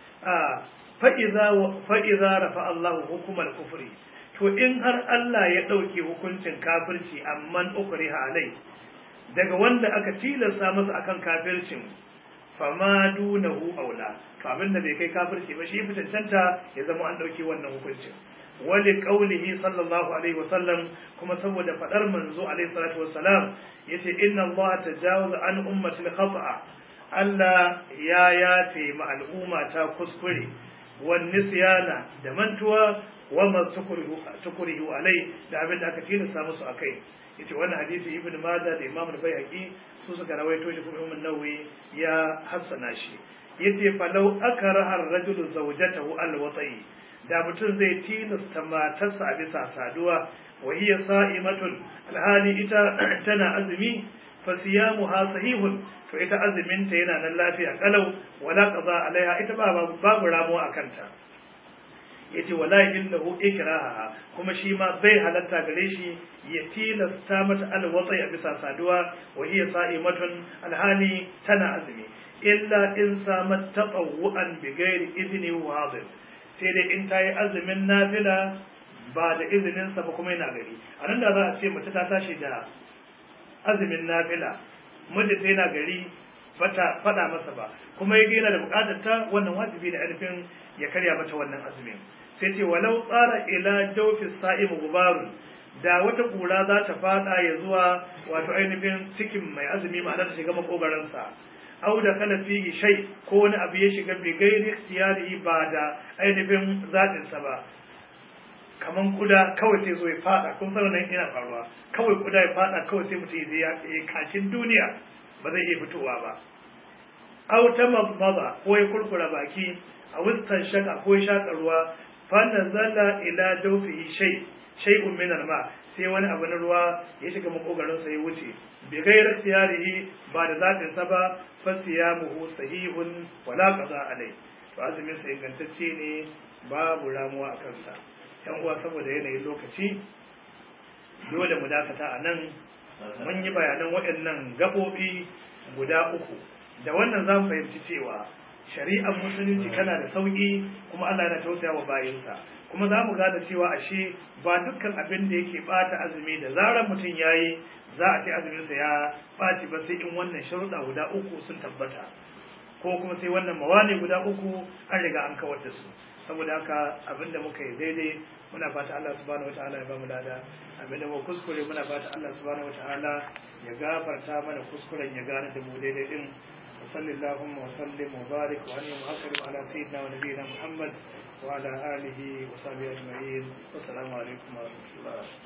fa'iza rafa Allahu hukumar kufri to in har Allah ya ɗauke hukuncin kafirci amman ukriha alai daga wanda aka tilasta masa akan kafircin fama dunahu aula to abin da bai kai kafirci ba shi fitancanta ya zama an ɗauke wannan hukuncin wali qaulihi sallallahu alaihi wasallam kuma saboda fadar manzo alaihi salatu wassalam yace inna Allah tajawaza an ummati al-khata'a Allah ya yafe ma al'umma ta kuskure wan nisyana da mantuwa wa ma tukurihu alai da abin da aka tilasta musu akai yace wannan hadisi ibn Majah da Imam al-Baihaqi su suka rawaito shi kuma Imam Nawawi ya hassana shi yace falau akraha ar-rajulu zawjatahu al-wati da mutum zai tilasta matarsa a bisa saduwa wa hiya sa'imatun alhali ita tana azumi fa siyamuha sahihun to ita azumin ta yana nan lafiya kalau wala qaza alaiha ita ba babu ramuwa akan ta yace wala illahu ikraha kuma shi ma bai halatta gare shi ya tilasta mata alwatsai a bisa saduwa wa hiya sa'imatun alhali tana azumi illa in samat tatawu'an bi ghairi idni wadih sai dai in tayi azumin nafila ba da izinin sa ba kuma yana gari anan da za a ce mace ta tashi da azumin nafila mijinta yana gari bata fada masa ba kuma yake yana da bukatar ta wannan wajibi da alfin ya karya mata wannan azumin sai ce walau tsara ila jawfi sa'im gubarun da wata kura za ta fada ya zuwa wato ainihin cikin mai azumi ma'ana ta shiga makogaran sa au da kana fihi shay ko wani abu ya shiga bi gairi ikhtiyari ba da ainihin zatin sa ba kaman kuda kawai sai zo ya fada kun san nan ina faruwa kawai kuda ya fada kawai sai mutum ya yi kakin duniya ba zai iya fitowa ba aw ta mabba ko ya kurkura baki a wustan shaka ko ya shaka ruwa fa nazala ila dawfihi shay shay'un min al-ma sai wani abu na ruwa ya shiga makogarin sa ya wuce bi ghairi ikhtiyarihi ba da zatin sa ba fa siyamuhu sahihun wala qaza alai to azumin sa ingantacce ne babu ramuwa a kansa yan uwa saboda yanayin lokaci dole mu dakata a nan mun yi bayanan waɗannan gaɓoɓi guda uku da wannan za mu fahimci cewa shari'ar musulunci tana da sauƙi kuma Allah yana tausaya wa bayinsa kuma za mu gane cewa ashe ba dukkan abin da yake ɓata azumi da zarar mutum ya yi za a ce azuminsa ya ɓaci ba sai in wannan sharuɗa guda uku sun tabbata ko kuma sai wannan mawani guda uku an riga an kawar da su saboda haka abinda muka yi daidai muna fata Allah subhanahu wataala ya bamu lada abinda mu kuskure muna fata Allah subhanahu wataala ya gafarta mana kuskuren ya gane da mu daidai din وصلى اللهم وسلم وبارك وانعم واكرم على سيدنا ونبينا محمد وعلى اله وصحبه اجمعين والسلام عليكم ورحمه الله